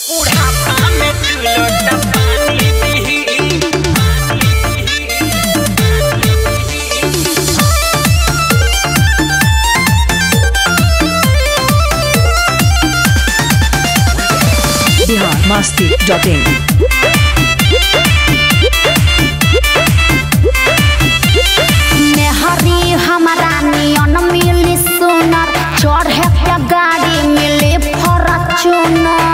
बुढ़ापा में तू लोटा पानी पी बिहार मस्ती डॉट इन मेहरी हमारा नियन मिली सुनर चढ़े के गाड़ी मिली फॉर्च्यूनर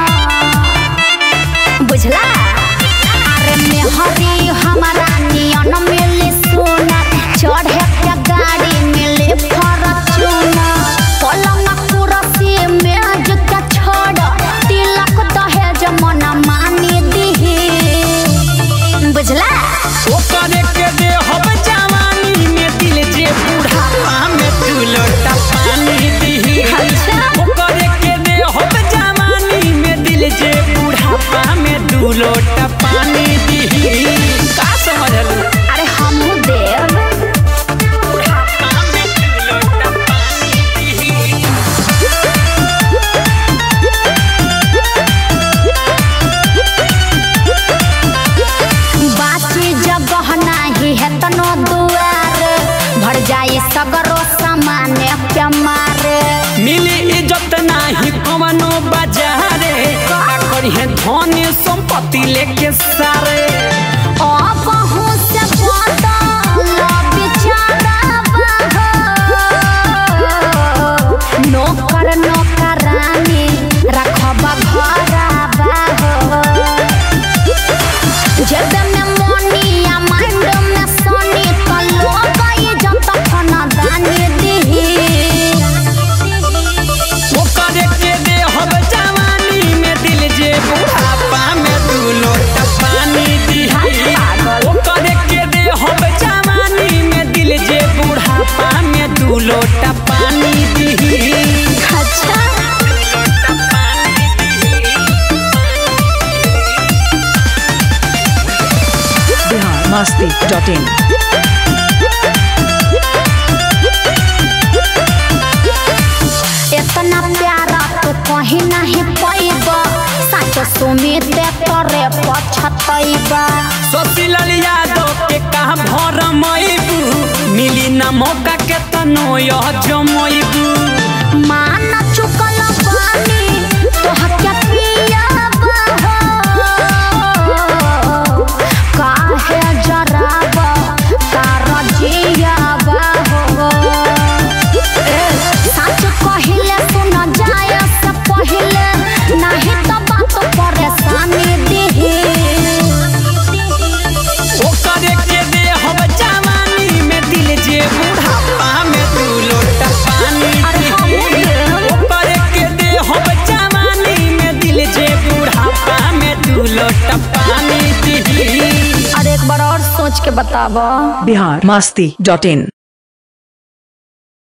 बुझला अरे मेहरी हमारा नियन मिली सुनर चढ़े के गाड़ी मिली फॉर्च्यूनर पलंग कुर्सी मेज के छोड़ तिलक दहेज मन मानी दिही बुझला ओकरे के दे हब जवानी में दिल जे बुढ़ापा में तू लोटा पानी दी अच्छा। ओकरे के दे हब जवानी में दिल जे बुढ़ापा में दू लोटा पानी दी का समझलू अरे हमहू देव बुढ़ापा में तू लोटा पानी दी बाची जगह नाही है तनो दुआर भर जाई सगरो सामान के मारे मिली इज्जत नाही कवनो बाजारे का करिए धन संपत्ति लेके सारे ओ कहूँ से बदल बिचारा बाहो नौकर नौकरानी रखब घरबा हो जब में मोनिया माइंड में सोनी तो लोग ये जब तक खाना दानी दिही ओकरे के दे हब जवानी में दिल जे बुढ़ापा में दू लोटा पानी दी ओकरे के दे हब जवानी में दिल जे बुढ़ापा में दू लोटा पानी दी अच्छा बिहार मस्ती डॉट इन इतना प्यारा तो कहीं नहीं पैब सच सुमित करे पछतैबा सोचिलल यादव के कहा भर मैबू मिली ना मौका के तनो यह जमैबू मान चुकल बानी तोहर के पियाबा हो काहे जराबा तार जियाबा हो ए, सच कहिले सुन जाए से पहिले नहीं तो बात परेशानी दिही ओकरे के दे हम जवानी में दिल जे बुढ़ापा में दू लोटा पानी अरे हमहू दी देव। ओकरे के दे हम जवानी में दिल जे बुढ़ापा में दू लोटा पानी दी और एक बार और सोच के बताबो बिहार मस्ती डॉट इन